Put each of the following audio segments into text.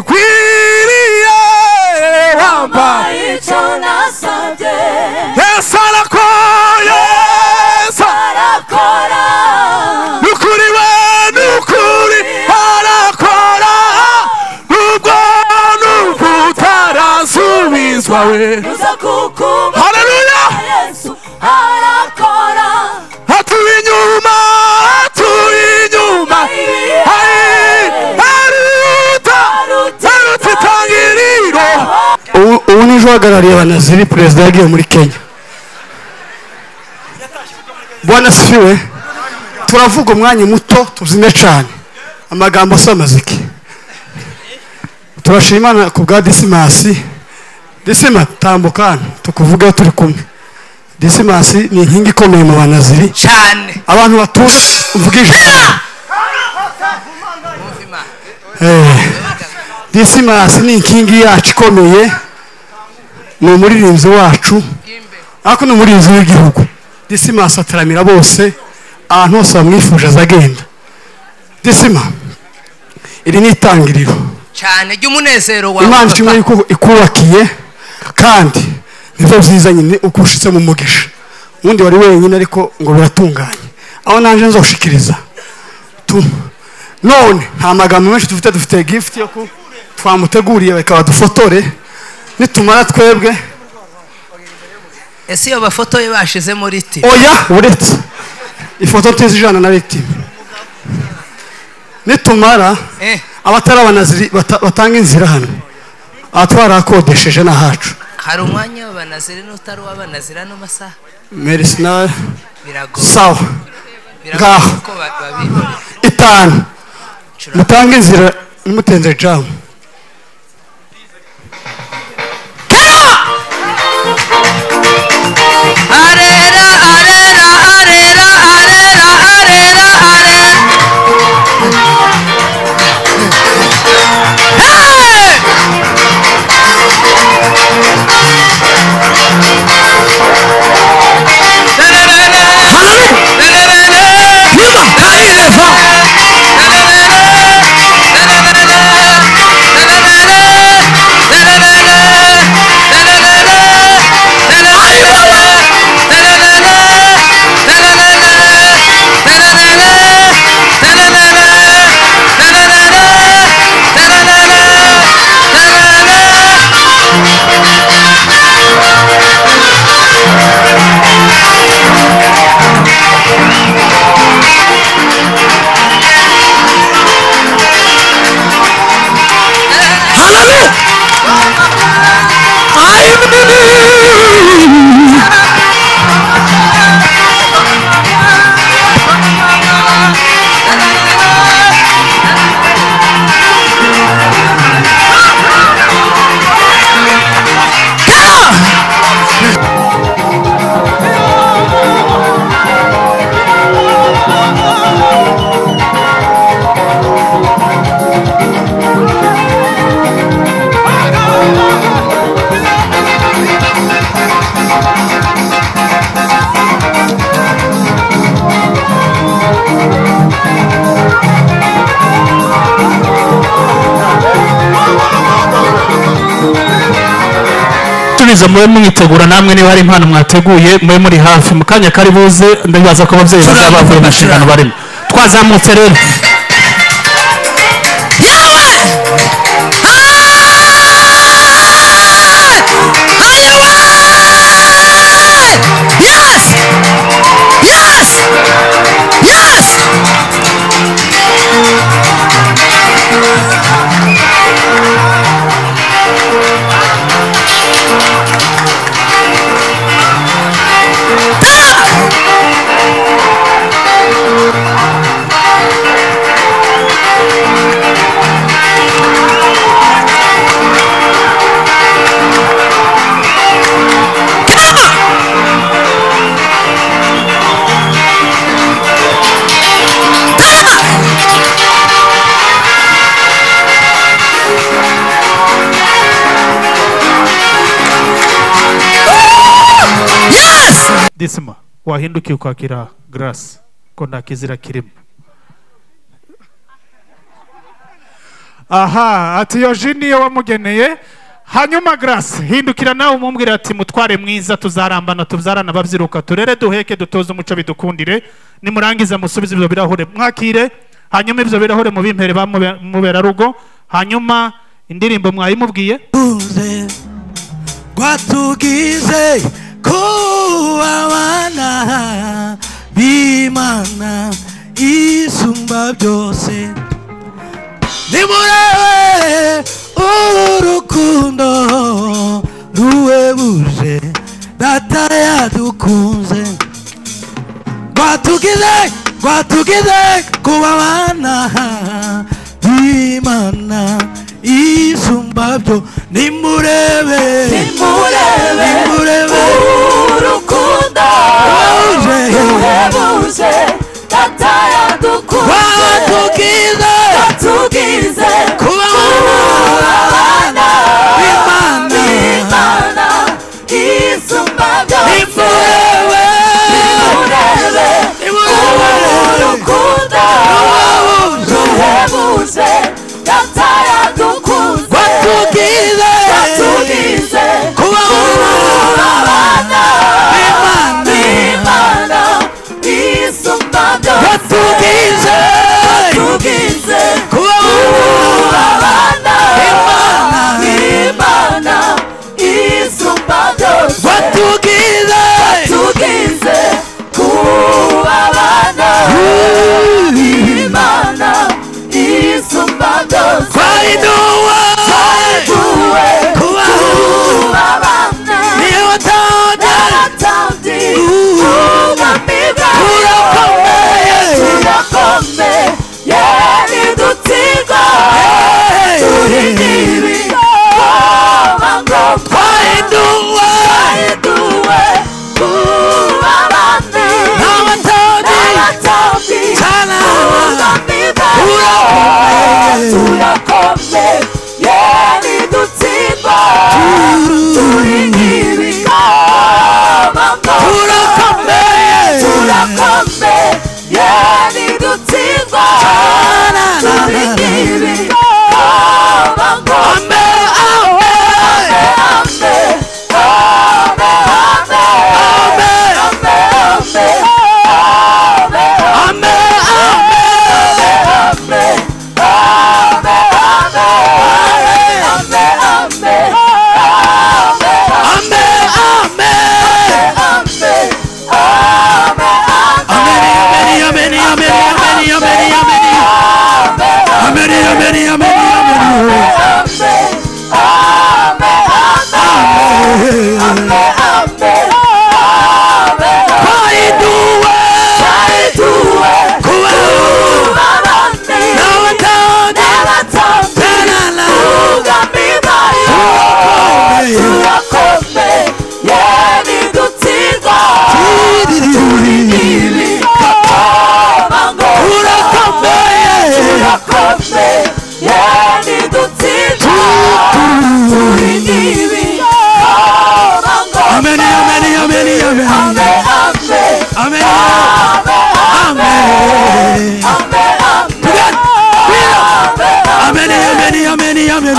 gikwiriye Mpa wambaye icyo nasabye yesu arakoye yesu arakora ni ukuri we ni ukuri arakora nubwo nubwo utarasubizwa we uza kukuba haleluya yesu arakora atuye inyuma atuye inyuma Ari- aruta aruta itangiriro ubu ubu ni ejo uhagarariye abanaziri perezida yagiye muri kenya bwana siwe turavuga umwanya muto tuzine cyane amagambo si amaziki turashima Imana ku bwa disimasi disima tambuka hano tukuvugeho turi kumwe disimasi ni inkingi ikomeye mu banaziri cyane abantu batuje mvuga ijambo Eh, disimasi ni inkingi yacu ikomeye ni umuririmbyi wacu ariko ni umuririmbyi w'igihugu disimasi ataramira bose ahantu hose bamwifuje azagenda disima iri ni itangiriro cyane ry'umunezero wawe imana ishimwe papa. yuko ikubakiye kandi nibyo byiza nyine uko ushyitse mu mugisha ubundi wari wenyine ariko ngo biratunganye aho naje nzoshikiriza tu- none nta magambo menshi dufite dufite gift yo ku twamuteguriye reka badufotore nitumara twebwe ese iyo bafoto ye bashize muri ti oya uretse ifoto tizijana na victim nitumara Eh. abatari abanaziri bata- batanga inzira hano aha twarakodesheje n'ahacu hari umwanya w'abanazira n'utari uw'abanazira ano masaha merisi nawe biragoye sawa biragoye ngaho. ko ba- babibona itanu Cura- mutange inzira mutenze jamu arera arera arera arera arera arera Hey! tubiza mube mwitegura namwe niba hari impano mwateguye mube muri hafi mu kanya kari buze ndabibaza ko ababyeyi bazaba bavuye mu nshingano barimo twazamutse rero disima wahindukiye ukwakira garasi ko nta kizira kirimo aha ati iyo ji niyo wamugeneye hanyuma garasi hindukira nawe umubwire ati mutware mwiza tuzarambana tubyarana ababyiruka turere duheke dutoze umuco bidukundire nimurangiza musubize ibyo birahure mwakire hanyuma ibyo birahure mubimpere ba mube- muberarugo hanyuma indirimbo mwayimubwiye uze rwatugize kubabana b'imana isumba byose nimurebe urukundo ruwebuje data yadukunze rwatugize rwatugize kubabana b'imana isumba byo nimurebe Nimurebe. nimurebe urukundo Wahuje. ruhebuje data yadukunze rwatugize tugize kubabana b'imana imana isumba byose nimurebe urebe nimurebe urukundo Wahuje. ruhebuje data yadukunze rwatugize tugize kubabana abana b'imana imana isumba byose rwatugize tugize kubabana abana Imana. imana isumba byose rwatugize tugize kubabana imana isumba byose twayiduwe tuwe kubabana babana niba utandana n'abatambyi ubwami Turakomeye. bwawe turakomeye ntidutsindwa turi ingimbi twaba ngomba twayiduwe duwe kubabane n'abatandana n'abatambyi Tana. ubwami bwawe turakomeye Turakomeye. ntidutsindwa turi ingimbi twaba ngomba turakomeye turakombe yari dutsindwa turi ingimbi tw'abango ame ame ame ame ame ame ame ame ame ame ame ame ame ame ame ame ame ame ameni ameni ameni ameni ameni ameni ameni ameni ameni ameni twayiduwe kuba n'abatandana tanana turakomeye turakomeye Amen, amen, amen, amen. Amen. Amen. Together. Amen, amen, amen, amen. Amen. Amen. Amen, amen, amen, amen.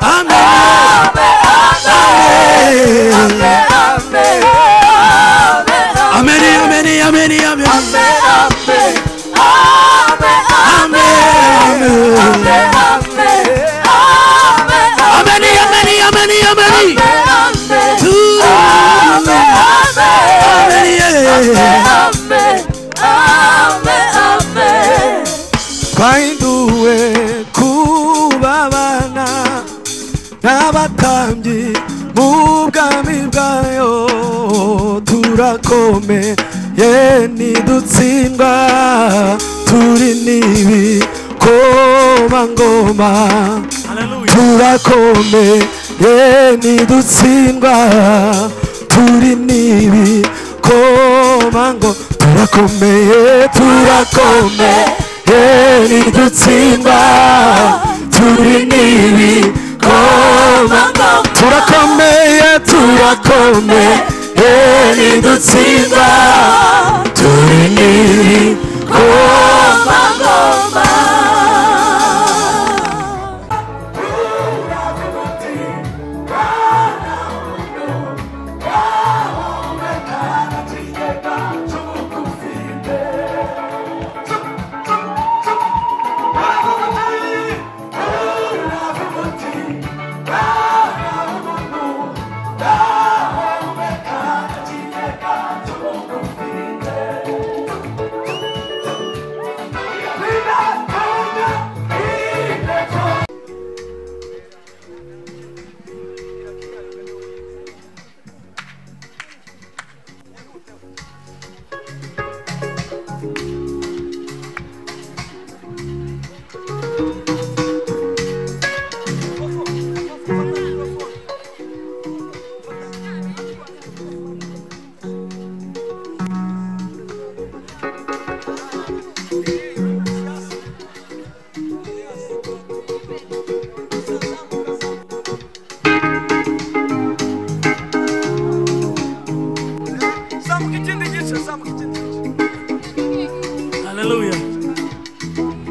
Amen. Amen, amen, amen, amen. To Amen. yeah. twahinduwe kubabana n'abatambyi mu bwami bwayo turakomeye ntidutsindwa turi n'ibi komangoma turakomeye ntidutsindwa turi n'ibi komango turakomeye turakomeye ntidutsindwa turi n'ibi komango turakomeye turakomeye ntidutsindwa turi n'ibi komango Mama, mama.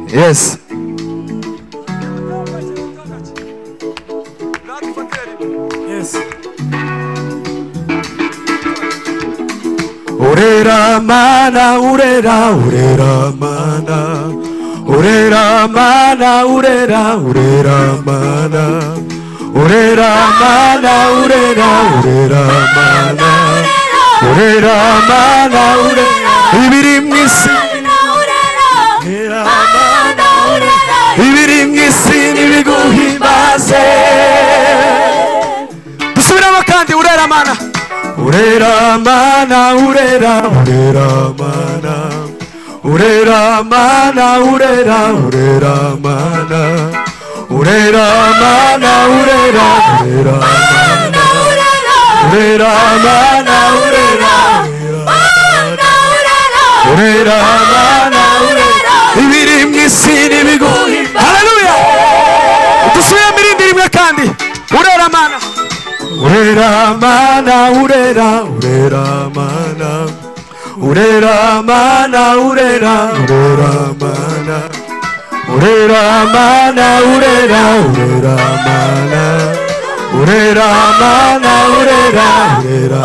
yes Urera mana, urera, urera mana. Urera mana, urera, urera mana. Urera mana, urera, urera mana. Urera mana, urera. Ibiri mu isi. Urera mana, urera. Ibiri mu isi n'ibiguhimbaze. Dusubiremo kandi urera mana. Urera mana, urera, urera mana. Urera mana, urera, urera mana. Urera mana, urera, urera mana. Urera mana, urera, urera mana, urera. Ibiri mu isi n'ibiguhi. Haleluya! Dusubiremo irindi rimwe kandi. Urera mana. Urera mana, urera, urera mana. Urera mana, urera, urera mana. Urera mana, urera, urera mana. Urera mana, urera, urera.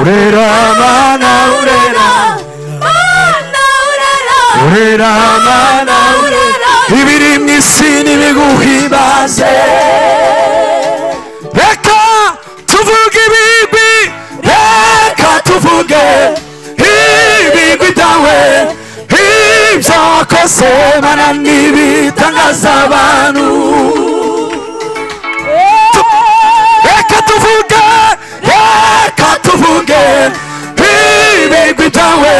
Urera mana, urera. Urera mana, urera. Ibiri mu isi n'ibiguhibaze. reka tuvuge ibigwi reka tuvuge ibigwi byawe ibyakoze mana ntibitangaza abantu Tu- reka tuvuge reka tuvuge ibigwi byawe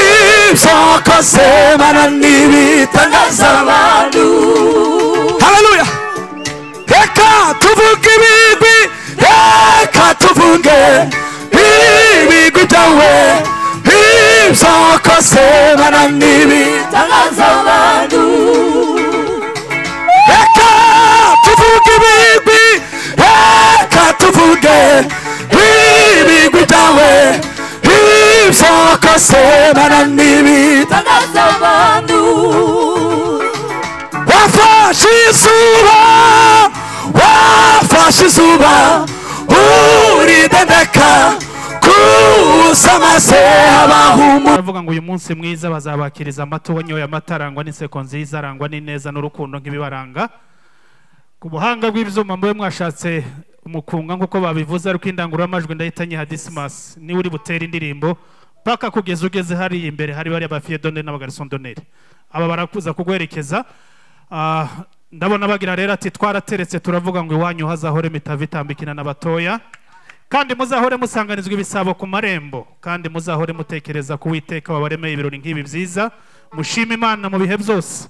ibyakoze mana ntibitangaza abantu haleluya reka tuvuge ibigwi reka tuvuge ibigwi byawe ibyakoze bana ntibitangaza abantu reka tuvuge ibigwi reka tuvuge ibigwi byawe ibyakoze bana ntibitangaza wafashe izuba wafashe izuba uridendeka kuza maze habaho umu baravuga ngo uyu munsi mwiza bazabakiriza amata wanyoye amata arangwa n'inseko nziza arangwa n'ineza n'urukundo nk'ibibaranga ku buhanga bw'ibyuma mube mwashatse umukunga nk'uko babivuze ariko indangururamajwi ndahita nyiha disimasi niwe uri butere indirimbo paka kugeza ugeze hariya imbere hari bariya bafiye doneri n'abagariso doneri aba barakuza kuguherekeza Ah, ndabona bagira rero ati twarateretse turavuga ngo iwanyu hazahore mitava itambikina n'abatoya kandi muzahore musanganizwa ibisabo ku marembo kandi muzahore mutekereza ku witeka wabaremeye ibirori nk'ibi byiza mushima imana mu bihe byose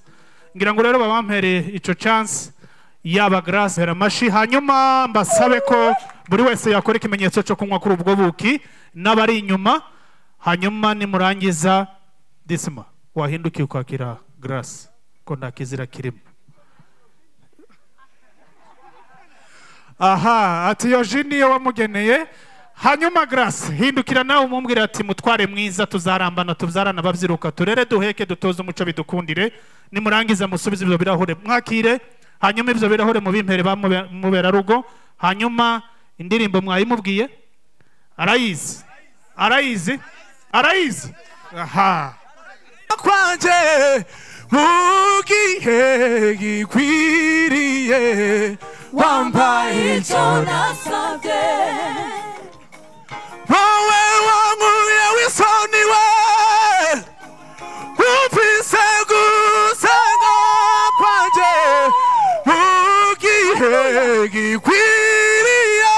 ngira ngo rero babampereye ico chance yaba grace heramashi hanyuma mbasabe ko buri wese yakora ikimenyetso cyo kunywa kuri ubwo buki n'abari inyuma hanyuma nimurangiza disima wahindukiye ukwakira grace ko nta kizira kirimo aha ati iyo ji niyo wamugeneye hanyuma grace hindukira nawe umubwira ati mutware mwiza tuzarambana tubyarana ababyiruka turere duheke dutoze umuco bidukundire nimurangiza musubize ibyo birahure mwakire hanyuma ibyo birahure mubimpere ba mube- muberarugo hanyuma indirimbo mwayimubwiye arayizi arayizi arayizi aha kwanje mugihe gikwiriye wampaye icyo wowe wankuye w'isoni we wumvise gusenga kwanjye mu gihe gikwiriye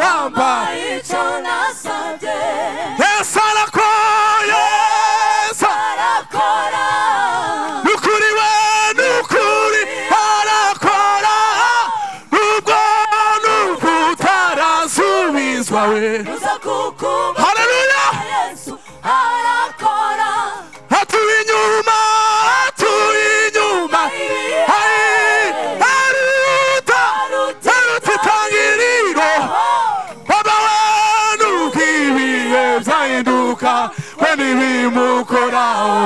wambaye yesu arakoye yesu nukuri we nukuri arakora nubwo nubwo utarasubizwa we haleluya atuye inyuma atuye inyuma ari aruta aruta itangiriro baba we nuko ibihe byahinduka we ntibimukoraho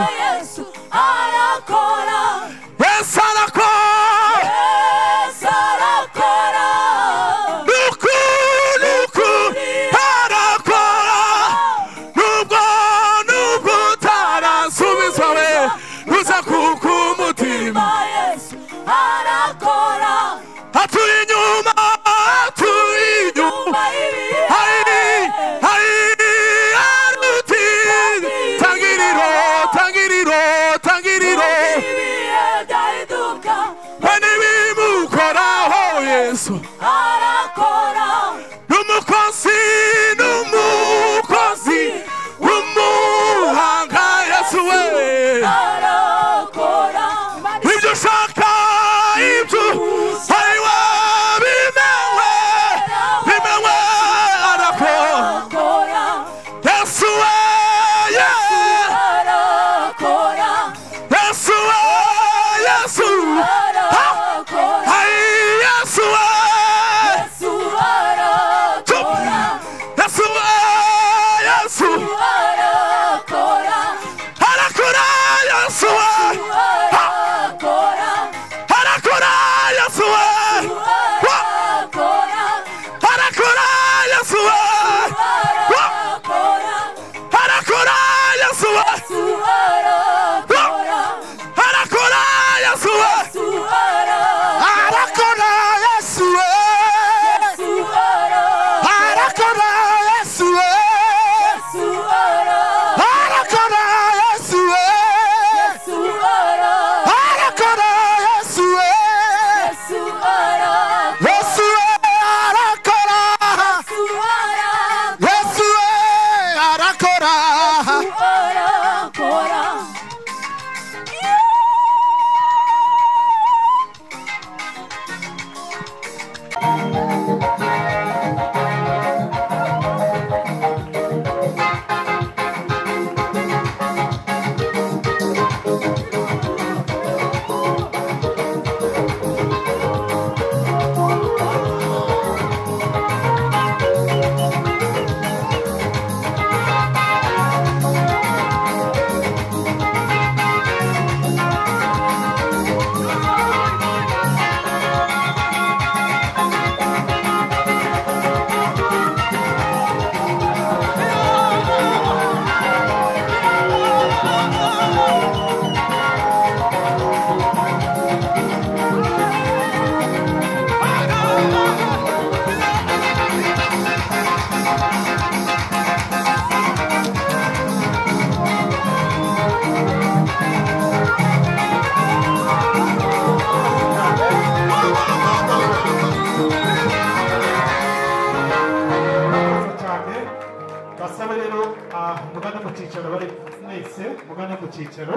icyicaro bari mwese mugane ku cyicaro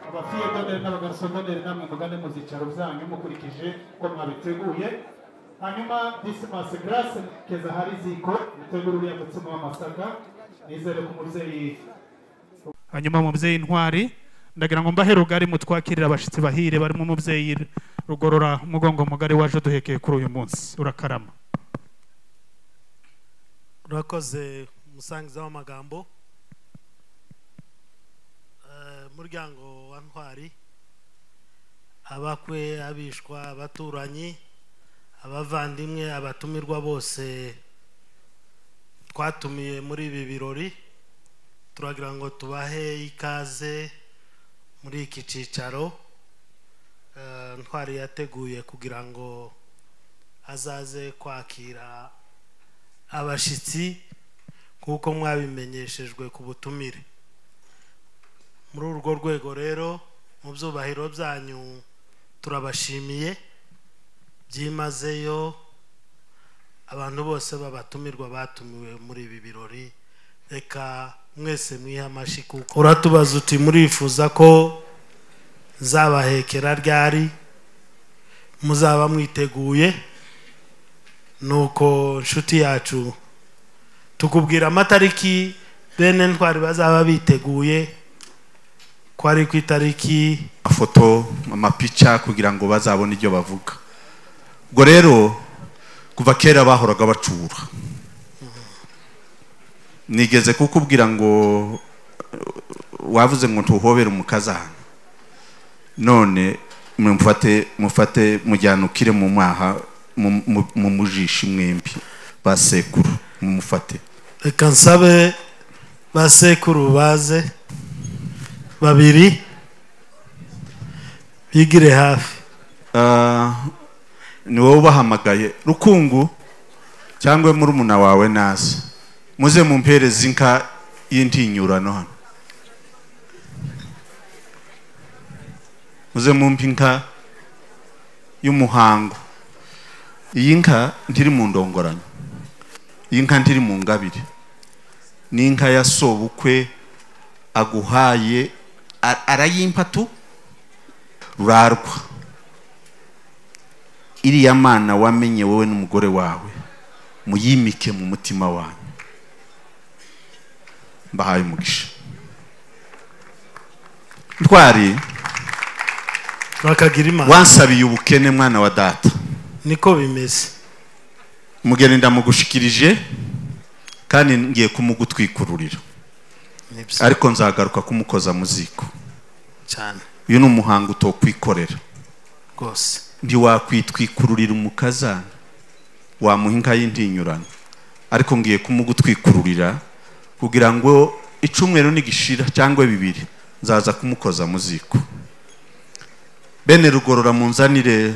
abafiyedoneri n'abagasodoneri namwe mugane mu byicaro byanyu mukurikije uko mwabiteguye hanyuma disimasi garase keza hari ziko mutegura uriya mutsima w'amasaka nizere ko umubyeyi hanyuma umubyeyi ntwari ndagira ngo mbahe rugari mutwakirira abashyitsi bahire barimo umubyeyi rugorora umugongo mugari waje duhekeye kuri uyu munsi urakarama urakoze umusangiza w'amagambo Eh, muryango wa ntwari abakwe abishwa abaturanyi abavandimwe abatumirwa bose twatumiye muri ibi birori turagira ngo tubahe ikaze muri iki cyicaro Eh, ntwari yateguye kugira ngo azaze kwakira abashyitsi nk'uko mwabimenyeshejwe ku butumire muri urwo rwego rero mu byubahiro byanyu turabashimiye byimazeyo abantu bose babatumirwa batumiwe muri ibi birori reka mwese mwihe amashyi kuko uratubaza uti murifuza ko zabahekera ryari muzaba mwiteguye nuko nshuti yacu tukubwira amatariki bene ntwari bazaba biteguye ko ari ku itariki amafoto amapica kugira ngo bazabone ibyo bavuga ubwo rero kuva kera bahoraga bacura nigeze kukubwira ngo eh, wavuze ngo tuhobere umukazana none mumfate mufate mujyane ukire mu maha mu- mu- mu mujishi mwembi basekuru mumufate reka nsabe basekuru baze babiri bigire hafi Ah, ni wowe ubahamagaye rukungu cyangwa murumuna wawe naze muze mumpereze inka y'intinyurano hano muze mumpe inka y'umuhango iyi nka ntiri mu ndongoranyo iyi nka ntiri mu ngabire ni inka ya sobukwe aguhaye a- arayimpatu rurarwa iriya mana wamenye wowe n'umugore wawe muyimike mu mutima wanyu mbahaye umugisha ntwari bakagira imana wansabiye ubukene mwana wa data niko bimeze umugeni ndamugushikirije kandi ngiye kumugutwikururira Nibyo. ariko nzagaruka kumukoza mu ziko cyane uyu ni umuhango utokwikorera rwose ntiwakwitwikururira umukazana wamuha inka y'intinyurano ariko ngiye kumugutwikururira kugira ngo icumweru nigishira cyangwa bibiri nzaza kumukoza mu ziko bene rugorora munzanire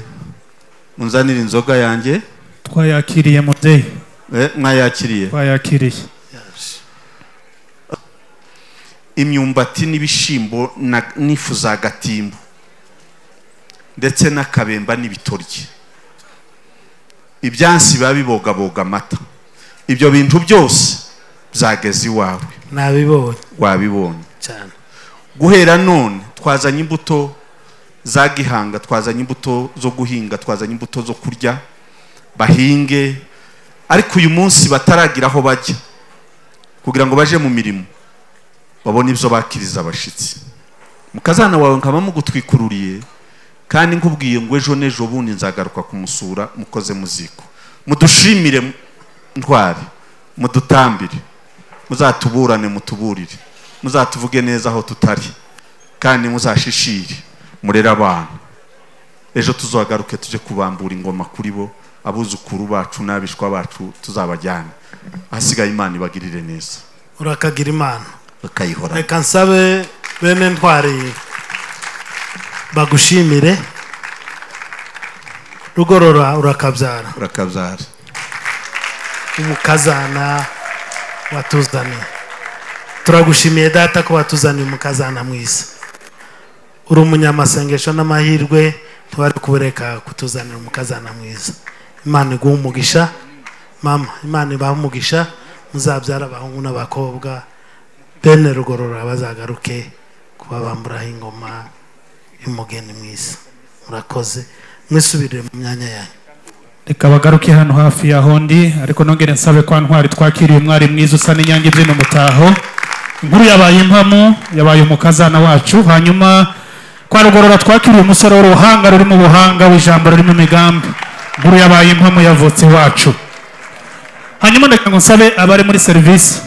munzanire inzoga yanjye twayakiriye mubyeyi eh, mwayakiriye twayakiriye imyumbati n'ibishyimbo na- n'ifu za gatimbo ndetse n'akabemba n'ibitoryi ibyansi biba bibogaboga amata ibyo bintu byose byageze iwawe nabibonye wabibonye cyane guhera none twazanye imbuto za gihanga twazanye imbuto zo guhinga twazanye imbuto zo kurya bahinge ariko uyu munsi bataragira aho bajya kugira ngo baje mu mirimo babone ibyo bakiriza abashyitsi mukazana wawe nkaba mugutwikururiye kandi nkubwiye ngo ejo n'ejo bundi nzagaruka kumusura mukoze mu ziko mudushimire ntwari mudutambire muzatuburane mutuburire muzatuvuge neza aho tutari kandi muzashishire murere abantu ejo tuzagaruke tujye kubambura ingoma kuri bo abuzukuru bacu n'abishwa bacu tuzabajyane ahasigaye imana ibagirire neza urakagira imana bakayihora reka nsabe bene ntwari bagushimire rugorora urakabyara urakabyara umukazana watuzaniye turagushimiye data ko watuzaniye umukazana mwiza uri umunyamasengesho n'amahirwe ntibari kubureka kutuzanira umukazana mwiza imana iguha umugisha mama imana ibaha umugisha muzabyara abahungu n'abakobwa bene rugorora bazagaruke kuba bamburaho ingoma y'umugeni mwiza murakoze mwisubirire mu myanya yanyu reka bagaruke hano hafi ya hondi ariko nongere nsabe kwa ntwari twakiriye umwari mwiza usa n'inyange ibyino mutaho inkuru yabaye impamo yabaye umukazana wacu hanyuma kwa rugorora twakiriye umusore w'uruhanga rurimo ubuhanga w'ijambo rurimo imigambi inkuru yabaye impamo yavutse iwacu hanyuma reka ngo nsabe abari muri serivisi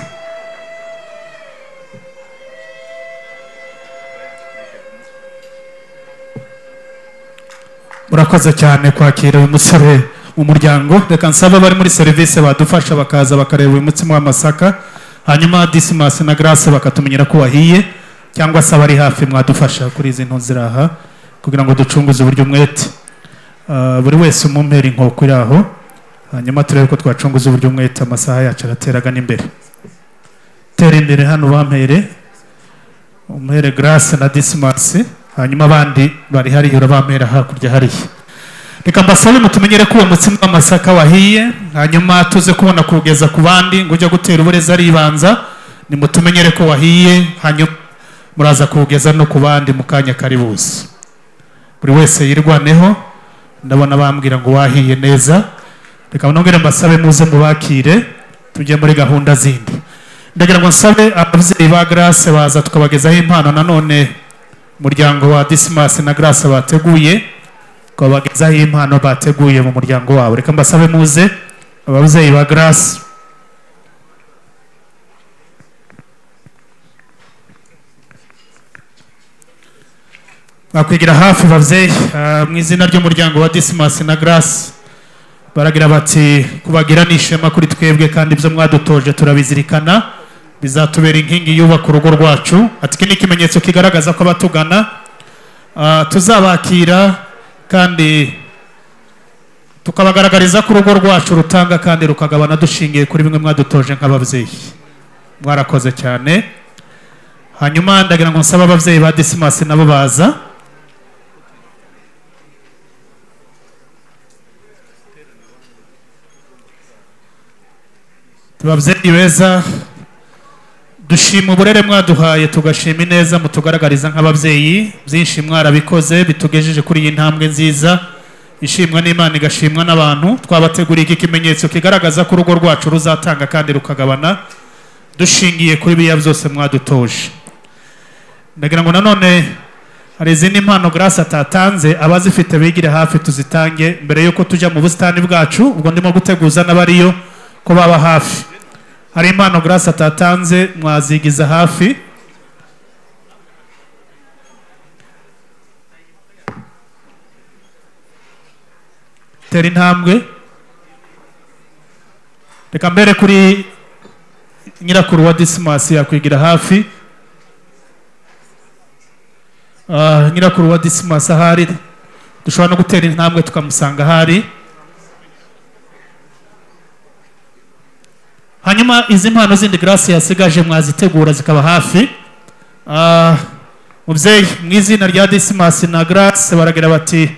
murakoze cyane kwakira uyu musore mu muryango reka nsabe abari muri serivisi badufasha bakaza bakareba uyu mutsima w'amasaka hanyuma disimasi na garase bakatumenyera ko wahiye cyangwa se abari hafi mwadufasha kuri izi nto ziri aha kugira ngo ducunguze uburyo umwete Ah, buri wese umumpera inkoko iri aho hanyuma turebe ko twacunguza uburyo umwete amasaha yacu arateraga n'imbere tera imbere hano bampere umwere garase na disimasi hariya abandi bari hariya urabampera hakurya hariya reka mbasabe mutumenyere ko uwo mutsima w'amasaka wahiye hanyuma tuze kubona kuwugeza ku bandi ngo ujye gutera uburezi aribanza nimutumenyere ko wahiye hanyuma muraza kuwugeza no ku bandi mu kanya kari buze buri wese yirwaneho ndabona bambwira ngo wahiye neza reka nongere mbasabe muze mubakire tujye muri gahunda zindi ndagira ngo nsabe ababyeyi ba garase baza tukabagezaho impano nanone umuryango wa disimasi na garase bateguye tukabagezaho impano bateguye mu muryango wabo reka mbasabe muze ababyeyi ba garase bakwigira hafi babyeyi ah, mu izina ry'umuryango wa disimasi na garase baragira bati kubagira ni ishema kuri twebwe kandi ibyo mwadutoje turabizirikana bizatubera inkingi yubaka urugo rwacu ati iki ni ikimenyetso kigaragaza ko abatugana ah, tuzabakira kandi tukabagaragariza ko urugo rwacu rutanga kandi rukagabana dushingiye kuri bimwe mwadutoje nk'ababyeyi mwarakoze cyane hanyuma ndagira ngo nsabe ababyeyi ba disimasi nabo baza babyeyi beza dushima uburere mwaduhaye tugashima ineza mutugaragariza nk'ababyeyi byinshi mwarabikoze bitugejeje kuri iyi ntambwe nziza ishimwa n'imana igashimwa n'abantu twabateguriye iki kimenyetso kigaragaza ko urugo rwacu ruzatanga kandi rukagabana dushingiye kuri biriya byose mwadutoje ndagira ngo nanone hari izindi mpano garasi atatanze abazifite bigire hafi tuzitange mbere y'uko tujya mu busitani bwacu ubwo ndimo guteguza n'abariyo ko baba hafi hari impano garasi atatanze mwazigiza hafi tera intambwe reka mbere kuri nyirakuru wa disimasi yakwigira hafi Ah, nyirakuru wa disimasi ahari dushobora no gutera intambwe tukamusanga ahari hanyuma izi mpano zindi garasi yasigaje mwazitegura zikaba hafi Ah, mubyeyi mu izina rya disimasi na garasi baragira bati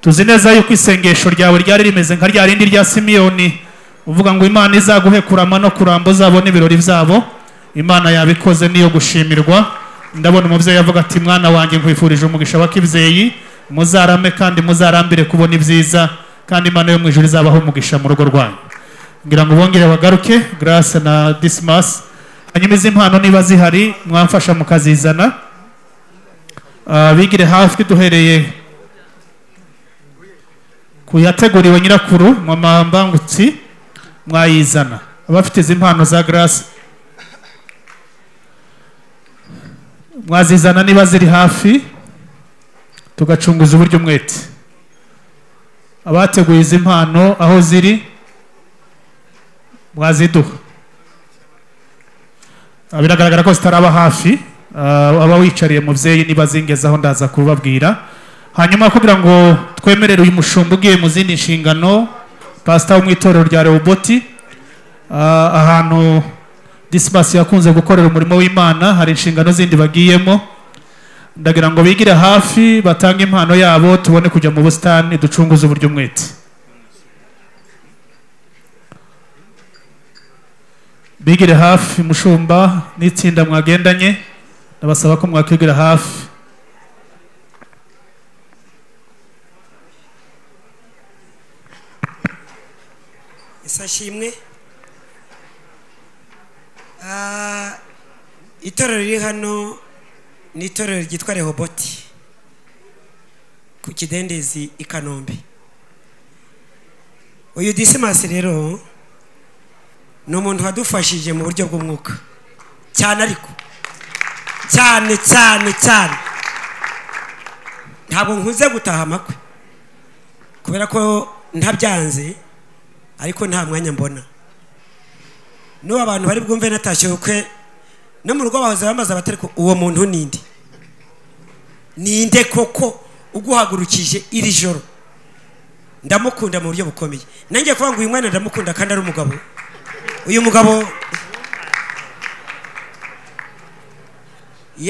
tuzi neza yuko isengesho ryawe ryari rimeze nka rya rindi rya simiyoni uvuga ngo imana izaguhe kurama no kuramba uzabone ibirori byabo imana yabikoze niyo gushimirwa ndabona umubyeyi avuga ati mwana wanjye nkwifurije umugisha w'akibyeyi muzarame kandi muzarambire kubona ibyiza kandi imana yo mu ijuru izabaho umugisha mu rugo rwanyu ngira ngo bongere bagaruke garasi na disimasi hanyuma izi mpano niba zihari mwamfasha mukazizana Ah, bigire hafi duhereye ku yateguriwe nyirakuru mama mbangutsi mwayizana abafite izi mpano za garasi mwazizana niba ziri hafi tugacunguza uburyo umwete abateguye izi mpano aho ziri mwaziduha Ah, biragaragara ko zitaraba hafi Ah, aba wicariye mubyeyi niba zingezaho ndaza kubabwira hanyuma kugira ngo twemerere uyu mushumba ugiye mu zindi nshingano pasita wo mu itorero rya rewuboti ahantu disimasi yakunze gukorera umurimo w'imana hari inshingano zindi bagiyemo ndagira ngo bigire hafi batange impano yabo tubone kujya mu busitani ducunguze uburyo umwete bigire hafi mushumba n'itsinda mwagendanye ndabasaba ko mwakwigira hafi isa nshimwe Ah, itorero riri hano ni itorero ryitwa rehoboti ku kidendezi i kanombe uyu disimasi rero ni umuntu wadufashije mu buryo bw'umwuka cyane ariko cyane cyane cyane ntabwo nkunze gutaha amakwe kubera ko ntabyanze ariko nta mwanya mbona n'ubu abantu bari bwumve natashye ubukwe no mu rugo bahoze bamaze abatari ko uwo muntu ninde ninde koko uguhagurukije iri joro ndamukunda mu buryo bukomeye nanjye kuvuga ngo uyu mwana ndamukunda kandi ari umugabo uyu mugabo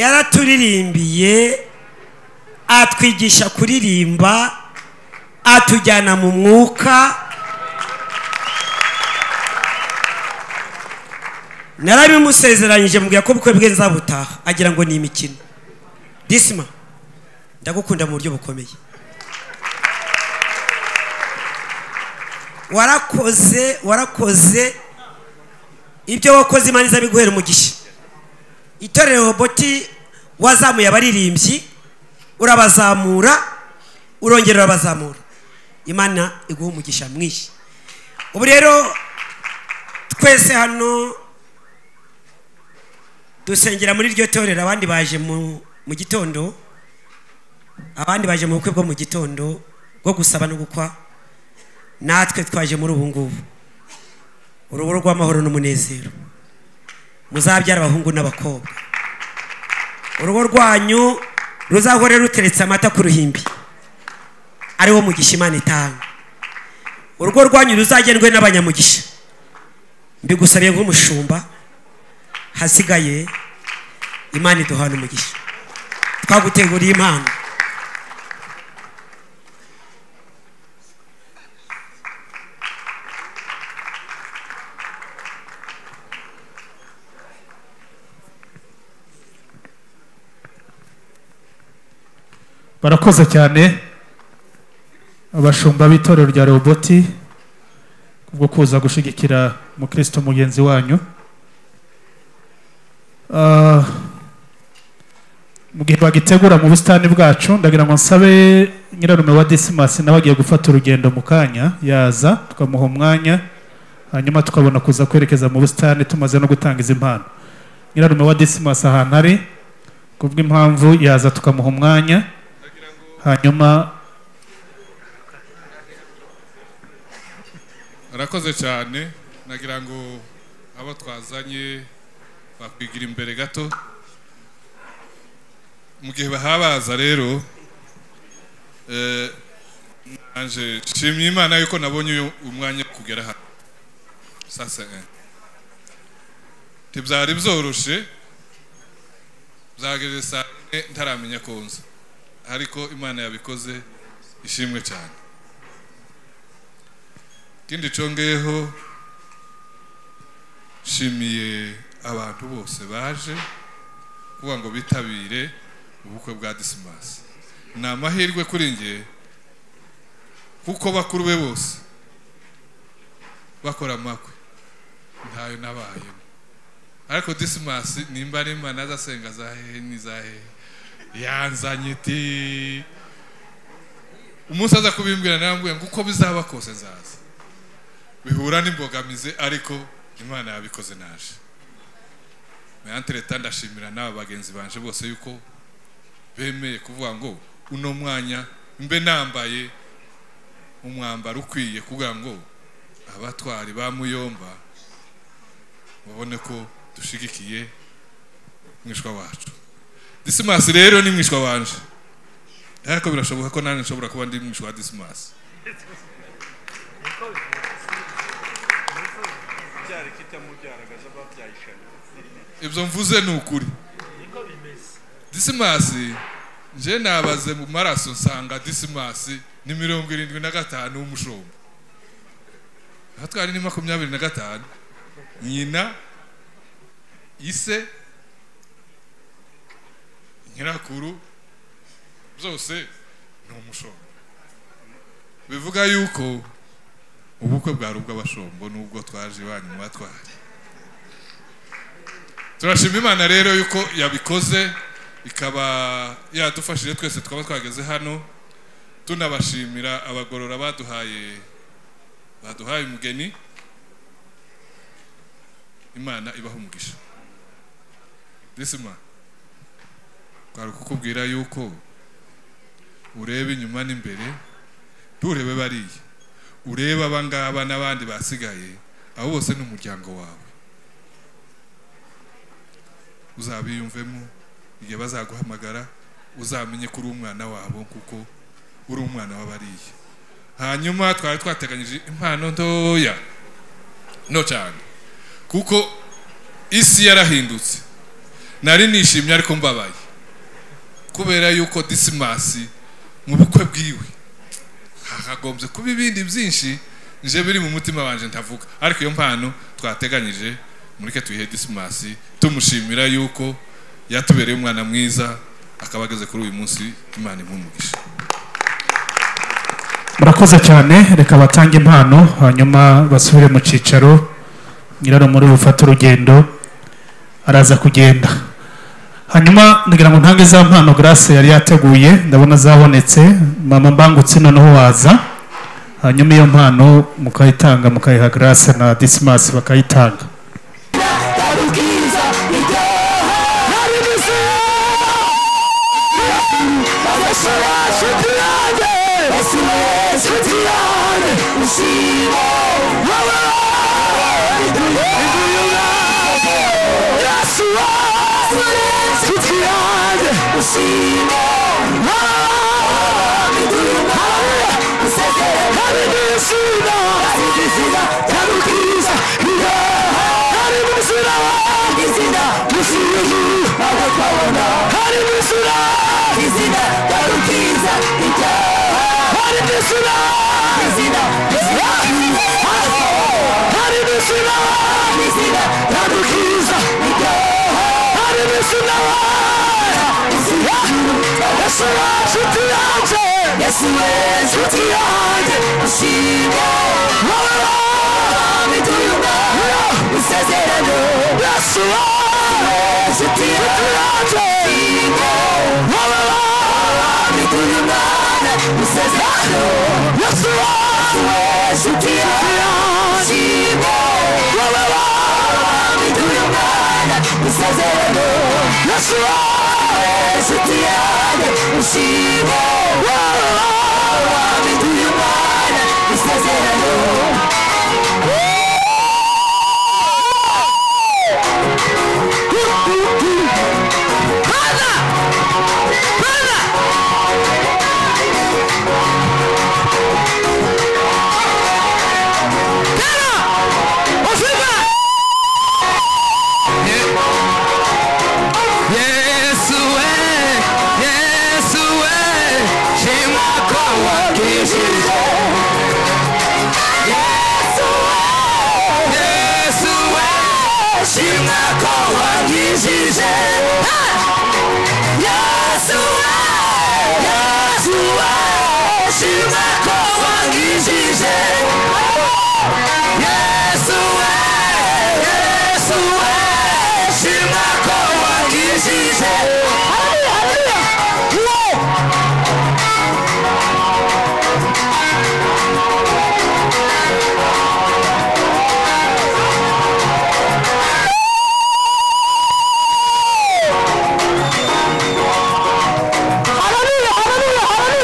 yaraturirimbiye atwigisha kuririmba atujyana mu mwuka narabimusezeranyije mubwira ko ubukwe bwe nzabutaha agira ngo ni imikino disima ndagukunda mu buryo bukomeye warakoze warakoze ibyo wakoze imana izabiguhera umugisha itorero roboti wazamuye abaririmbyi urabazamura urongera urabazamura imana iguha umugisha mwinshi ubu rero twese hano dusengera muri iryo torero abandi baje mu mu gitondo abandi baje mu bukwe bwo mu gitondo bwo gusaba no gukwa natwe twaje muri ubu ngubu urugo rw'amahoro n'umunezero muzabyara abahungu n'abakobwa urugo rwanyu ruzahore ruteretse amata ku ruhimbi ariwo mugisha imana itanga urugo rwanyu ruzagendwe n'abanyamugisha mbigusabiye nk'umushumba hasigaye imana iduhana umugisha twaguteguriye impano barakoze cyane abashumba b'itorero rya roboti kubwo kuza gushyigikira umukristo mugenzi wanyu Ah, mu gihe bagitegura mu busitani bwacu ndagira ngo nsabe nyirarume wa disimasi nawe agiye gufata urugendo mu kanya yaza tukamuha umwanya hanyuma tukabona kuza kwerekeza mu busitani tumaze no gutanga izi mpano nyirarume wa disimasi ahantu ari kubw'impamvu yaza tukamuha umwanya hanyuma arakoze cyane nagira ngo abo twazanye bakwigira imbere gato mu gihe bahabaza rero eh, nanje nshimye imana yuko nabonye uyu umwanya wo kugera hano sasa eh. ntibyari byoroshye byageze saa yine ntaramenya ko nza ariko imana yabikoze ishimwe cyane ikindi congeyeho nshimiye abantu bose baje kuvuga ngo bitabire ubukwe bwa disimasi ni amahirwe kuri nge kuko bakuru be bose bakora amakwe ntayo nabayemo ariko disimasi nimba ari imana azasenga za hehe n'iza hehe yanzanye iti umunsi aza kubimbwira narambwira ngo uko bizaba kose nzaza bihura n'imbogamizi ariko imana yabikoze naje meyantereta ndashimira n'aba bagenzi banje bose yuko bemeye kuvuga ngo uno mwanya mbe nambaye umwambaro ukwiye kugira ngo abatwari ba muyomba babone ko dushigikiye mwishwa wacu disimasi rero ni mwishwa wanje ariko birashoboka ko nanjye nshobora kuba ndi mwishwa wa disimasi ibyo mvuze ni ukuri disimasi nje nabaze mu maraso nsanga disimasi ni mirongo irindwi na gatanu w'umushumba aha twari ni makumyabiri na gatanu nyina ise nyirakuru byose ni umushombo bivuga yuko ubukwe bwari ubw'abashombo n'ubwo twaje iwanyu mwatwari turashima imana rero yuko yabikoze ikaba yadufashije twese twaba twageze hano tunabashimira abagorora baduhaye baduhaye umugeni imana ibaha umugisha disima twari kukubwira yuko ureba inyuma n'imbere nturebe bariya urebe abangaba n'abandi basigaye abo bose ni umuryango wawe uzabiyumvemo igihe bazaguhamagara uzamenye ko uri umwana wabo kuko uri umwana w'abariya hanyuma twari twateganyije impano ntoya no cyane kuko isi yarahindutse nari nishimye ariko mbabaye kubera yuko disimasi mu bukwe bwiwe hakagombye kuba ibindi byinshi nje biri mu mutima wanjye ntavuga ariko iyo mpano twateganyije mureke tuyihe disimasi tumushimira yuko yatubereye umwana mwiza akaba ageze kuri uyu munsi imana imumugisha murakoze cyane reka batange impano hanyuma basubire mu cyicaro nyirarumuri bufate urugendo araza kugenda hanyuma ndagira ngo ntange za mpano grace yari yateguye ndabona zabonetse mama mbangutse noneho waza hanyuma iyo mpano mukayitanga mukayiha grace na disimasi bakayitanga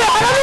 Hallelujah,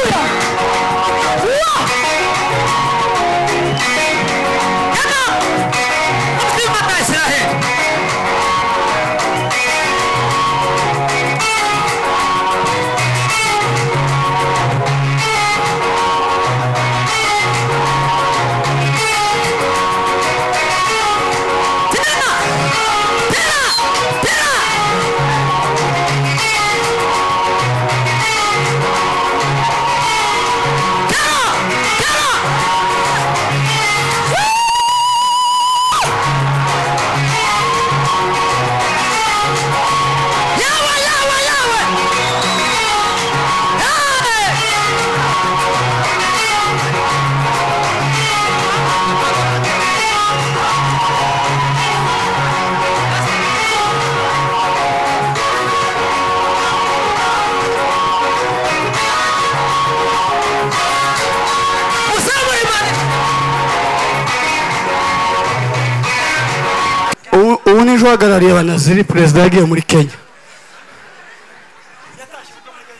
hallelujah, hallelujah, hallelujah. ubu n'ejo uhagarariye abanaziri perezida yagiye muri kenya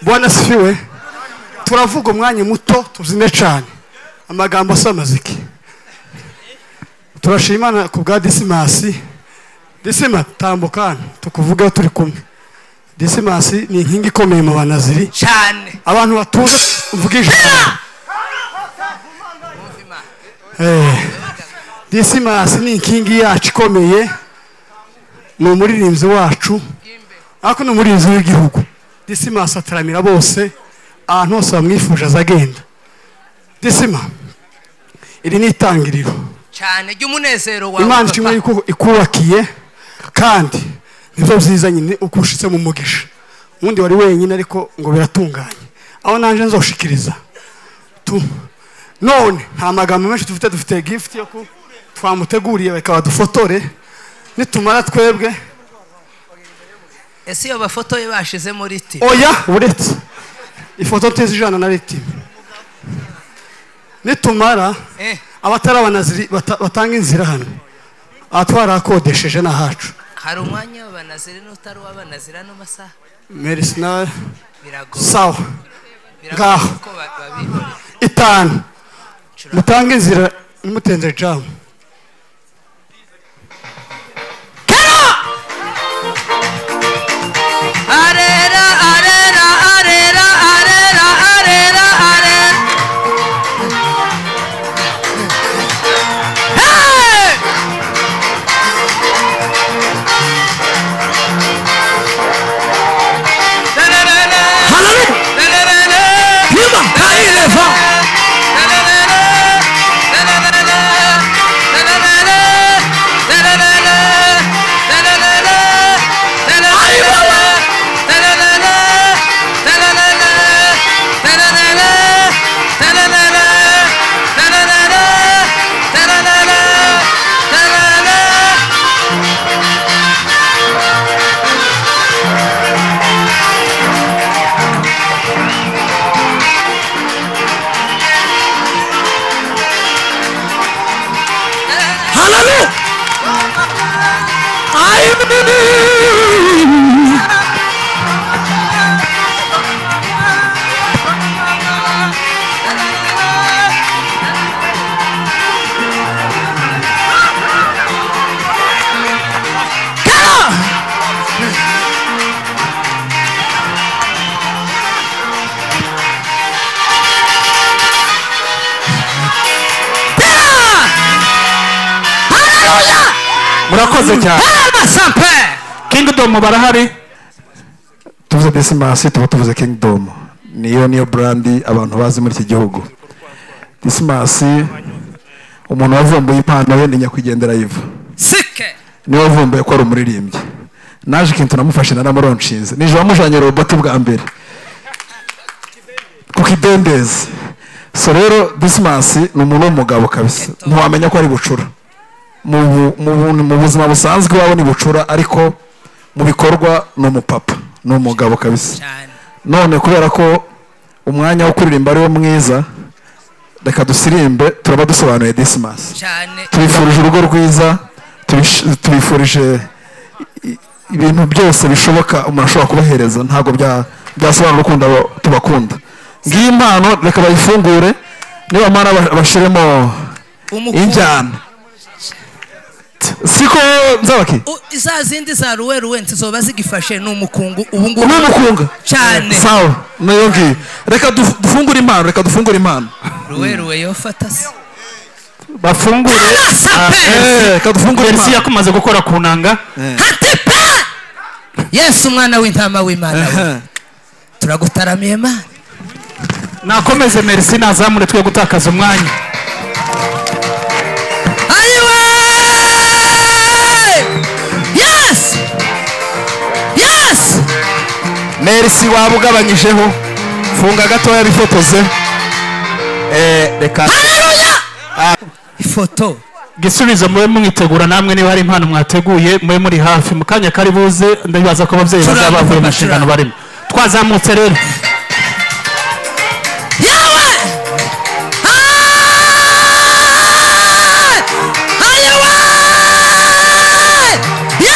bwana sifiwe turavuga umwanya muto tuzime cyane amagambo asa amaziki turashima Imana ku bwa disimasi disima tambuka hano tukuvugeho turi kumwe disimasi ni inkingi ikomeye mu banaziri cyane abantu batuje mvuga ijambo Eh, disimasi ni inkingi yacu ikomeye ni umuririmbyi wacu ariko ni umuririmbyi w'igihugu disimasi ataramira bose ahantu hose bamwifuje azagenda disima iri ni itangiriro cyane ry'umunezero wawe imana papa. ishimwe yuko ikubakiye kandi nibyo byiza nyine uko ushitse mu mugisha ubundi wari wenyine ariko ngo biratunganye aho naje nzoshikiriza Tu- none nta magambo menshi dufite dufite gifuti yo ku twamuteguriye reka badufotore nitumara twebwe ese iyo bafoto ye bashize muri ti oya uretse ifoto tizijana na ritime nitumara Eh. abatari abanaziri bata- batanga inzira hano aha twarakodesheje ni ahacu hari umwanya w'abanaziri n'utari uw'abanaziri ano masaha merisi nawe Biragoye. sawa Biragoye ngaho uko ba- babibona. itanu mutange inzira mutenze jamu Arera, arera, arera, arera, arera, arera. Hey! Hallelujah. I murakoze cyane kingidomu barahari tuvuze disimasi tuba tuvuze kingdom niyo niyo brandi abantu bazi muri iki gihugu disimasi umuntu wavumbuye impano ye ni nyakwigendera yiva sike niwe wavumbuye ko ari umuririmbyi naje ikintu namufashe naramuronshinze nijoro wamujanye roboti bwa mbere ku kidendezi so rero disimasi ni umuntu w'umugabo kabisa ntiwamenya ko ari bucura mu bu- mu bu- mu buzima busanzwe iwabo ni bucura ariko mu bikorwa ni umupapa ni umugabo kabisa none kubera ko umwanya wo kuririmba ari wo mwiza reka dusirimbe turaba dusobanuye disimasi cyane tubifurije urugo rwiza tubish- tubifurije i- ibintu byose bishoboka umuntu ashobora kubahereza ntabwo bya- byasobanura urukundo abo tubakunda ngiyi impano reka bayifungure nibamara ba- bashiremo injyana siko nzabaki U- za zindi za ruweruwe ntizoba zigifashe ni umukungu ubu ngubu ni umukunga cyane sawa nayo ngiyo reka duf- dufungure impano reka dufungure impano ruweruwe yofata se bafungure Eh, reka dufungure verisi impano. yakomaze gukora ku nanga yesu umwana w'intama w'imana we turagutaramiye mana nakomeze merisi nazamure twe gutakaza umwanya Yes! Yes! merisi waba ugabanyijeho funga gatoya bifotoze Eh, reka ifoto igisubizo mube mwitegura namwe niba hari impano mwateguye mube muri hafi mu kanya kari buze ndabibaza ko ababyeyi bazaba bavuye mu nshingano barimo twazamutse rero Are you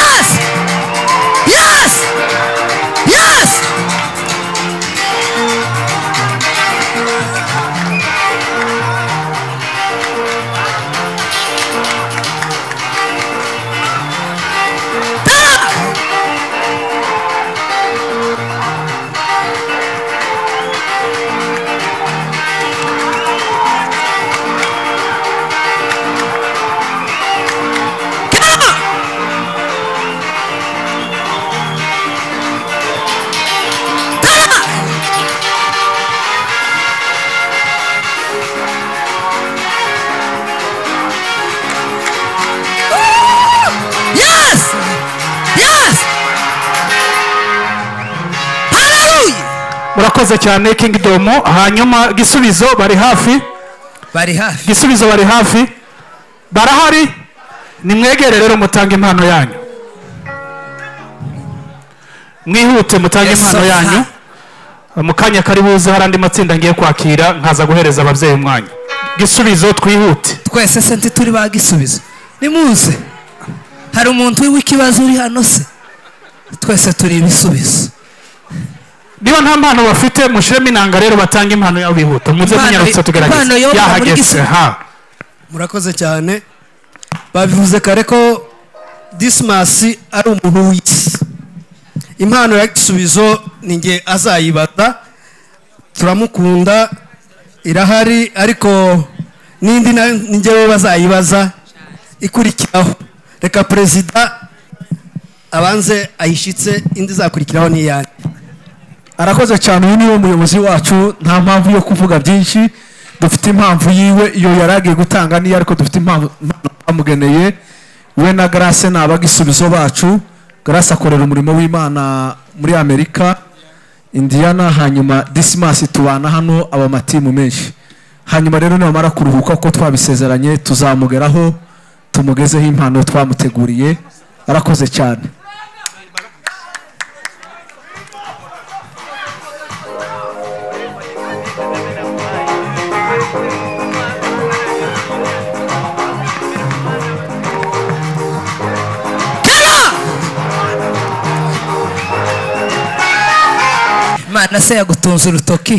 urakoze cyane kingdom hanyuma gisubizo bari hafi bari hafi gisubizo bari hafi barahari nimwegere rero mutange impano yanyu mwihute mutange Yes, impano sir. yanyu mu kanya kari buze hari andi matsinda ngiye kwakira nkaza guhereza ababyeyi umwanya gisubizo twihute twese se ntituri ba gisubizo nimuze hari umuntu w'ikibazo uri hano se twese turi ibisubizo niba nta mpano bafite mushiremo inanga rero batange impano yabo bihuta muze Impano- munyarutse impano tugerageze yoba muri yahageze gisubizo. ha murakoze cyane babivuze kare ko disimasi ari umuntu w'isi impano ya gisubizo ni nge azayibaza turamukunda irahari ariko n'indi na- ni njyewe bazayibaza ikurikiraho reka perezida abanze ayishyitse indi izakurikiraho ni iyanjye arakoze cyane uyu niwe muyobozi wacu nta mpamvu yo kuvuga byinshi dufite impamvu yiwe iyo yari agiye gutanga niyo ariko dufite impamvu impano twamugeneye we na grace ni abagisubizo bacu grace akorera umurimo w'imana muri amerika indiana hanyuma disimasi tubana hano aba amatimu menshi hanyuma rero nibamara kuruhuka kuko twabisezeranye tuzamugeraho tumugezeho impano twamuteguriye arakoze cyane imana se yagutunze urutoki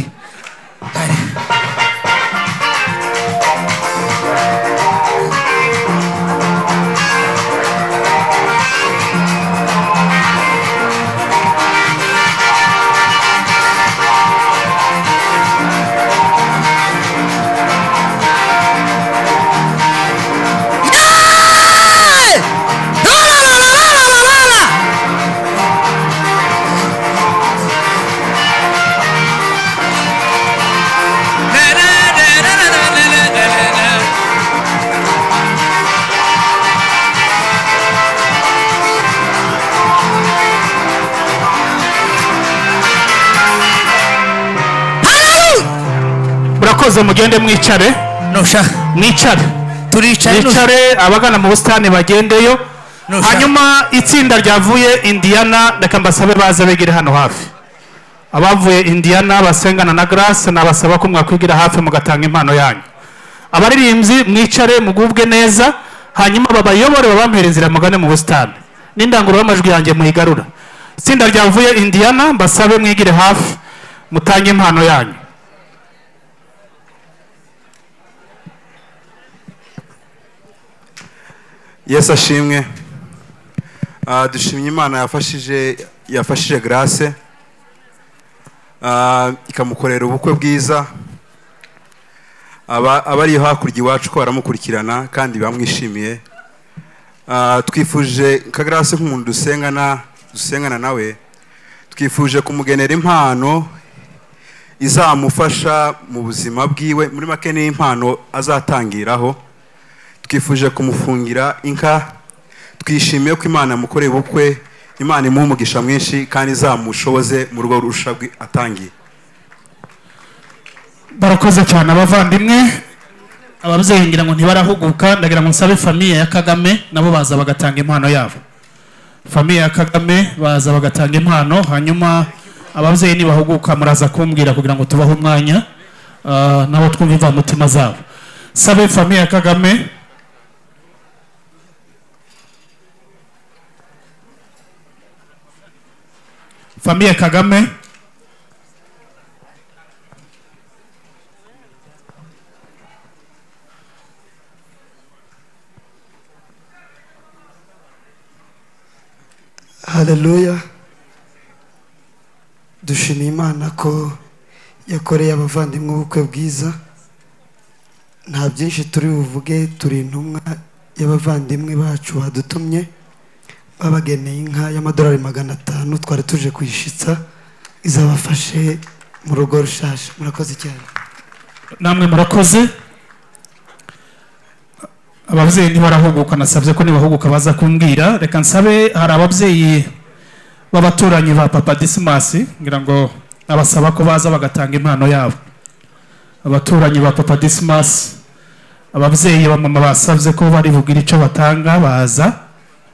murakoze mugende mwicare mwicare turicaye mwicare abagana mu busitani bagendeyo hanyuma itsinda ryavuye indiyana reka mbasabe baze begere hano hafi abavuye indiyana basengana na grace nabasaba ko mwakwigira hafi mugatanga impano yanyu abaririmbyi mwicare mugubwe neza hanyuma babayobore babampereza inzira mugane mu busitani n'indangururamajwi yanjye muyigarura itsinda ryavuye indiyana mbasabe mwigire hafi mutange impano yanyu yesu ashimwe Ah, dushimye imana yafashije yafashije grace Ah, ikamukorera ubukwe bwiza Aba- abari hakurya iwacu ko baramukurikirana kandi bamwishimiye Ah, twifuje nka grace nk'umuntu dusengana dusengana nawe twifuje kumugenera impano izamufasha mu buzima bwiwe muri make ni impano azatangiraho twifuje kumufungira inka twishimiye ko imana yamukoreye ubukwe imana imuha umugisha mwinshi kandi izamushoboze mu rugo rusha rwi- atangiye barakoze cyane abavandimwe ababyeyi ngira ngo ntibarahuguka ndagira ngo nsabe famiye ya kagame nabo baza bagatanga impano yabo famiye ya kagame baza bagatanga impano hanyuma ababyeyi nibahuguka muraza kumbwira kugira ngo tubahe umwanya ah, nabo twumve imvamutima zabo sabe famiye ya kagame famiye kagame haleluya dushimiye imana ko yakoreye abavandimwe ubukwe bwiza nta byinshi turi buvuge turi intumwa y'abavandimwe bacu badutumye babageneye inka y'amadolari magana atanu twari tuje kuyishitsa izabafashe mu rugo rushasha murakoze cyane namwe murakoze ababyeyi ntibarahuguka nasabye ko nibahuguka baza kumbwira reka nsabe hari ababyeyi b'abaturanyi ba papa disimasi ngira ngo abasaba ko baza bagatanga impano yabo abaturanyi ba papa disimasi ababyeyi ba mama basabye ko bari bugire icyo batanga baza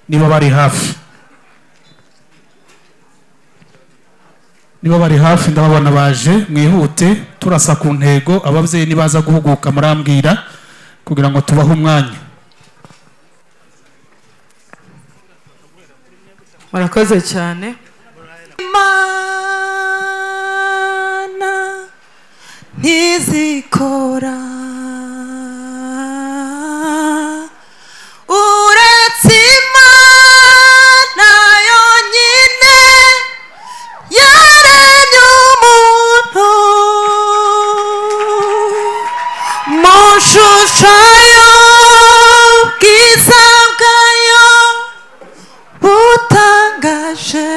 niba bari hafi niba bari hafi ndababona baje mwihute turasa ku ntego ababyeyi nibaza guhuguka murambwira kugira ngo tubahe umwanya murakoze cyane imana ntizikora uretse imana yonyine yaremye umuntu mu shusho y'ubwiza bwayo butangaje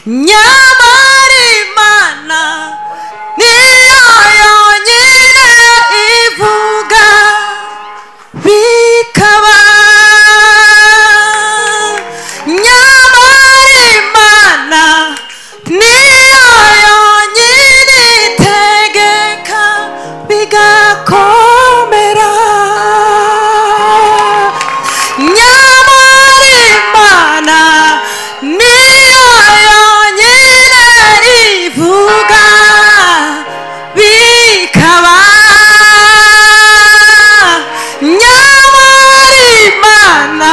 nyamara imana niyo yonyine ivuga bikaba nyamara imana niyo yonyine itegeka bigakomera nyamara imana niyo yonyine ivuga bikaba nyamara imana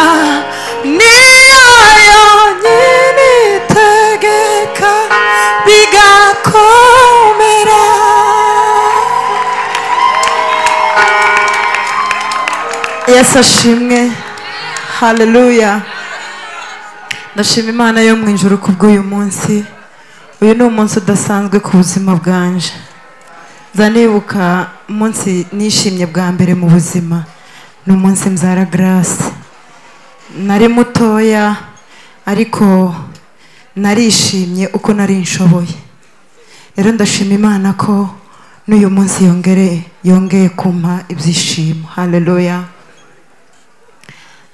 niyo yonyine itegeka bigakomera yesu ashimwe haleluya ndashima imana yo mu ijoro ku bw'uyu munsi uyu ni umunsi udasanzwe ku buzima bwanje nzanibuka umunsi nishimye bwa mbere mu buzima ni umunsi mzara garasi nari mutoya ariko narishimye uko nari nshoboye rero ndashima imana ko n'uyu munsi yongere yongeye kumpa ibyishimo haleluya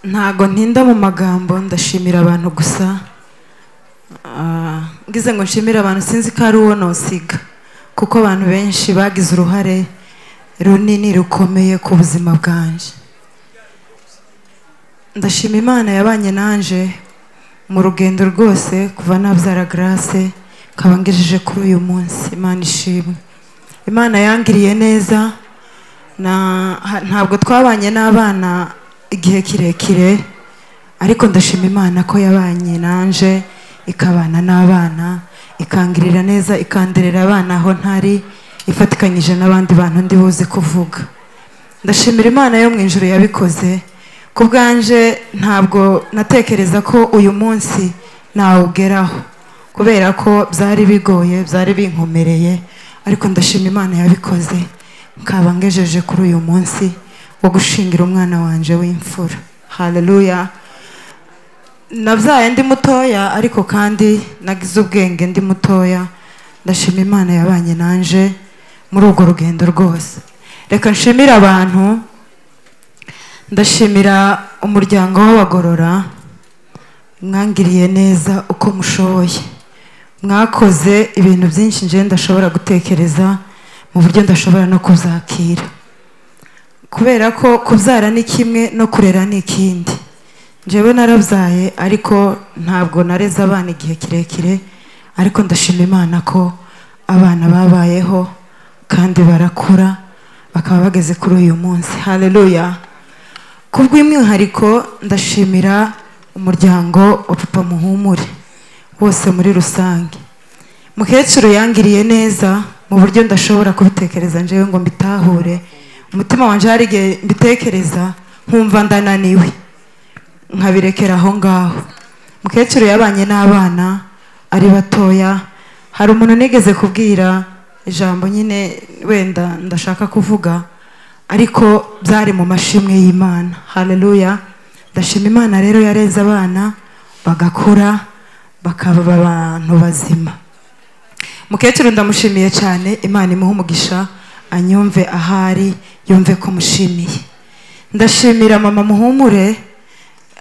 ntago ntinda mu magambo ndashimira abantu gusa Ah, ngize ngo nshimire abantu sinzi ko ari uwo nosiga kuko abantu benshi bagize uruhare runini rukomeye ku buzima bwanjye ndashima imana yabanye nanje mu rugendo rwose kuva nabyara garase nkaba ngejeje kuri uyu munsi imana ishimwe imana yangiriye neza na- ha- ntabwo twabanye n'abana igihe kirekire ariko ndashima imana ko yabanye nanje ikabana n'abana ikangirira neza ikanderera abana aho ntari ifatikanyije n'abandi bantu ndi buze kuvuga ndashimira imana yo mu ijoro yabikoze ku bwanje ntabwo natekereza ko uyu munsi nawugeraho kubera ko byari bigoye byari binkomereye ariko ndashima imana yabikoze nkaba ngejeje kuri uyu munsi wo gushingira umwana wanjye w'imfura haleluya nabyaye ndi mutoya ariko kandi nagize ubwenge ndi mutoya ndashima imana yabanye nanje muri urwo rugendo rwose reka nshimire abantu ndashimira umuryango w'abagorora mwangiriye neza uko mushoboye mwakoze ibintu byinshi njye ndashobora gutekereza mu buryo ndashobora no kuzakira kubera ko kubyara ni kimwe no kurera ni ikindi njyewe narabyaye ariko ntabwo nareze abana igihe kirekire ariko ndashima imana ko abana babayeho kandi barakura bakaba bageze kuri uyu munsi haleluya kubw'umwihariko ndashimira umuryango wa papa muhumure wose muri rusange mukecuru yangiriye neza mu buryo ndashobora kubitekereza njyewe ngo mbitahure umutima wanjye hari igihe mbitekereza nkumva ndananiwe nkabirekera aho ngaho mukecuru yabanye n'abana ari batoya hari umuntu nigeze kubwira ijambo nyine wenda ndashaka kuvuga ariko byari mu mashimwe y'imana haleluya ndashima imana rero yareze abana bagakura bakaba abantu bazima mukecuru ndamushimiye cyane imana imuhe umugisha anyumve ahari yumve ko mushimiye ndashimira mama muhumure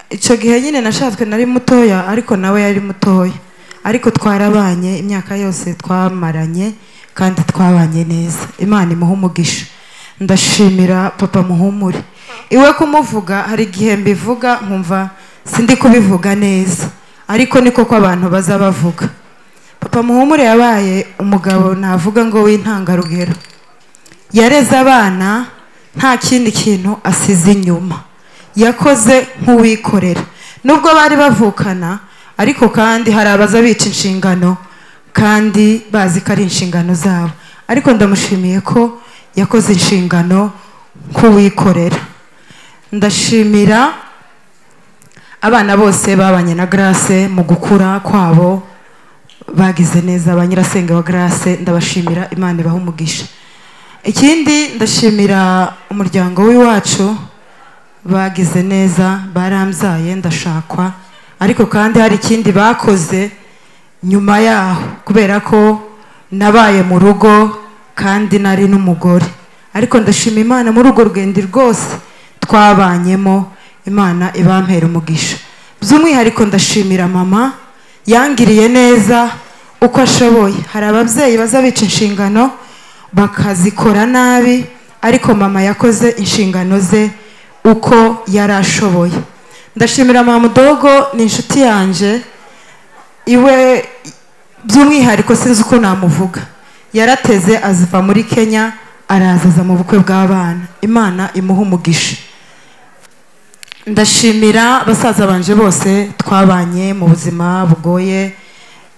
icyo gihe nyine nashatswe nari mutoya ariko nawe yari mutoya ariko twarabanye imyaka yose twamaranye kandi twabanye neza imana imuha umugisha ndashimira papa muhumure iwe kumuvuga hari igihe mbivuga nkumva sindi kubivuga neza ariko niko ko abantu baza bavuga papa muhumure yabaye umugabo navuga ngo w'intangarugero yareze abana nta kindi kintu asize inyuma yakoze nk'uwikorera nubwo bari bavukana ariko kandi hari abaza bica inshingano kandi bazi ko ari inshingano zabo ariko ndamushimiye ko yakoze inshingano nk'uwikorera ndashimira abana bose babanye na garase mu gukura kwabo bagize neza ba nyirasenge wa garase ndabashimira imana ibaha umugisha ikindi ndashimira umuryango w'iwacu bagize neza barambyaye ndashakwa ariko kandi hari ikindi bakoze nyuma yaho kubera ko nabaye mu rugo kandi nari n'umugore ariko ndashima imana muri urwo rugendo rwose twabanyemo imana ibampera umugisha by'umwihariko ndashimira mama yangiriye neza uko ashoboye hari ababyeyi baza bica inshingano bakazikora nabi ariko mama yakoze inshingano ze uko yari ashoboye ndashimira mamudogo ni inshuti yanjye iwe by'umwihariko sinzi uko namuvuga yarateze aziva muri kenya arazaza mu bukwe bw'abana imana imuha umugisha ndashimira basaza banje bose twabanye mu buzima bugoye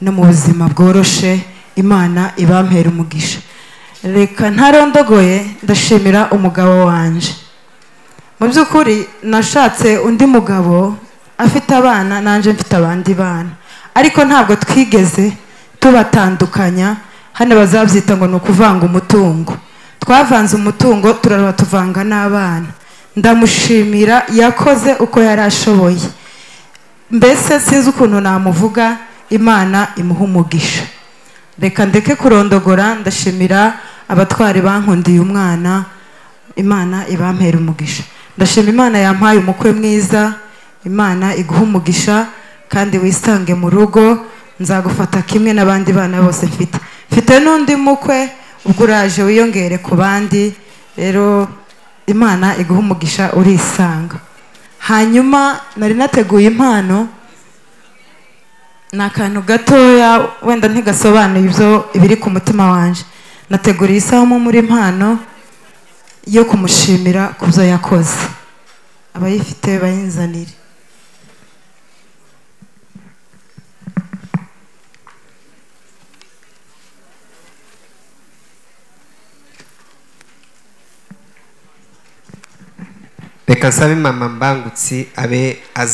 no mu buzima bworoshe imana ibampera umugisha reka ntarondogoye ndashimira umugabo wanjye mu by'ukuri nashatse undi mugabo afite abana nanjye mfite abandi bana ariko ntabwo twigeze tubatandukanya hano bazabyita ngo ni ukuvanga umutungo twavanze umutungo turareba tuvanga n'abana ndamushimira yakoze uko yari ashoboye mbese sinzi ukuntu namuvuga imana imuha umugisha reka ndeke kurondogora ndashimira abatwari bankundiye umwana imana ibampera umugisha ndashima imana yampaye umukwe mwiza imana iguha umugisha kandi wisange mu rugo nzagufata kimwe n'abandi bana bose mfite mfite n'undi mukwe ubwo uraje wiyongere ku bandi rero imana iguha umugisha urisanga hanyuma nari nateguye impano ni akantu gatoya wenda ntigasobanuye ibyo ibiri ku mutima wanjye nateguriye isamu muri impano yo kumushimira ku byo yakoze abayifite bayinzanire reka nsabe mama mbangutsi abe azi